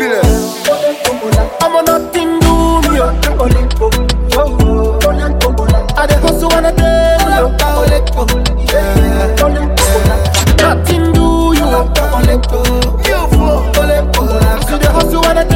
Killer. I'm on nothing do me. oh. I dey hustle and I dey yeah. Nothing do you. You fool. So dey hustle and I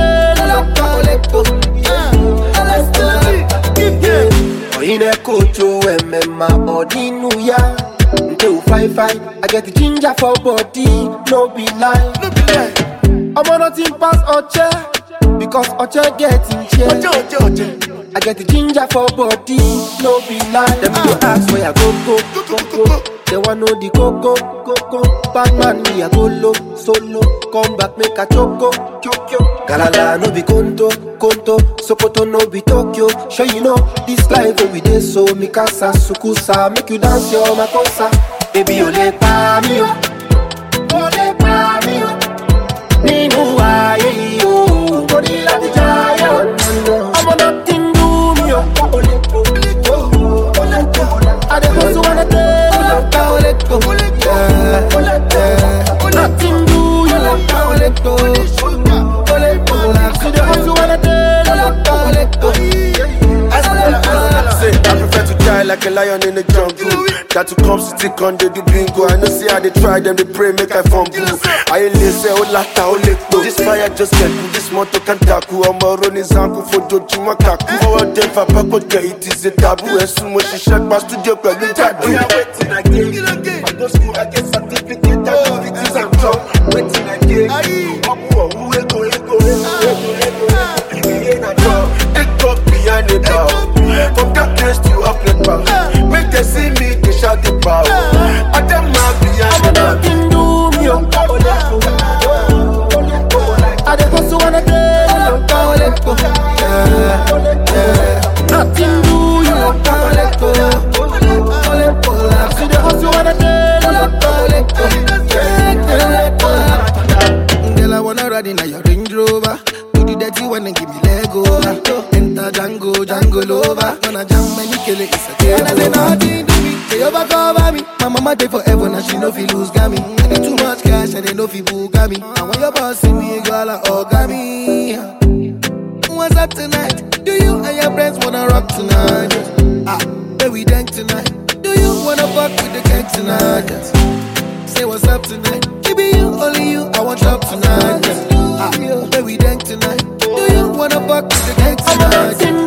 dey Oyine kocho emema odinu ya Nte u fine fine I get the ginger for body No be lie No be lie. I'm nothing pass Oche Because Oche get in chair Oje, oje, oje. I get the ginger for body, no be lie. Them go ask where I go go, go go. They want know the coco, coco. Bad man me I go low, solo. Come back make a choco, choco. Galala no be conto, conto. Sokoto no be Tokyo. Sure you know this life where we dey so. Mikasa sukusa, make you dance your makosa. Baby ole pa mi o, ole pa mi o. Nínú ayé yìí o, mo ní láti jayé o. Ọmọ nothing do me o. I dey hustle and I dey yeah. Nothing do you. So dey hustle and I Say, I prefer to die like a lion in the jungle. That to come city con they do bingo. I know see how they try them, they pray make I fumble. I ain't listen, oh lata, oh lepo. This fire just get cool, this motor can tackle. I'm a running zanku for Joju Makaku. For all them for Paco, it is a taboo. And soon when she shut my studio, but you tattoo. waiting again. I go school, I get certificate, I do it is I'm top. Waiting again. I'm who, who, ego, ego, ego, ego, ego. We ain't a job. Take up behind the bar. From that place to up the bar. Make they see me, they shout the power. I them mad behind the bar. nothing do me o. I dey hustle and I dey yeah. Nothing do you. So dey hustle and I dey Girl, I wanna ride in a your Range Rover. Do the dirty one and give me leg over. Enter Django, Django Lover. Gonna jam many kill it, it's a game. And I say nothing to me, they overcover me. My mama day forever, now she know fi lose gammy. I get too much cash and they know fi booga me. And when your boss see me, girl, I orgami. What's up tonight? Do you and your friends wanna rock tonight? Ah, where we dank tonight? Do you wanna fuck with the gang tonight? Say what's up tonight? Baby, you, only you, I want up tonight. Ah, where we dank tonight? Do you wanna fuck with the gang I'm tonight? nothing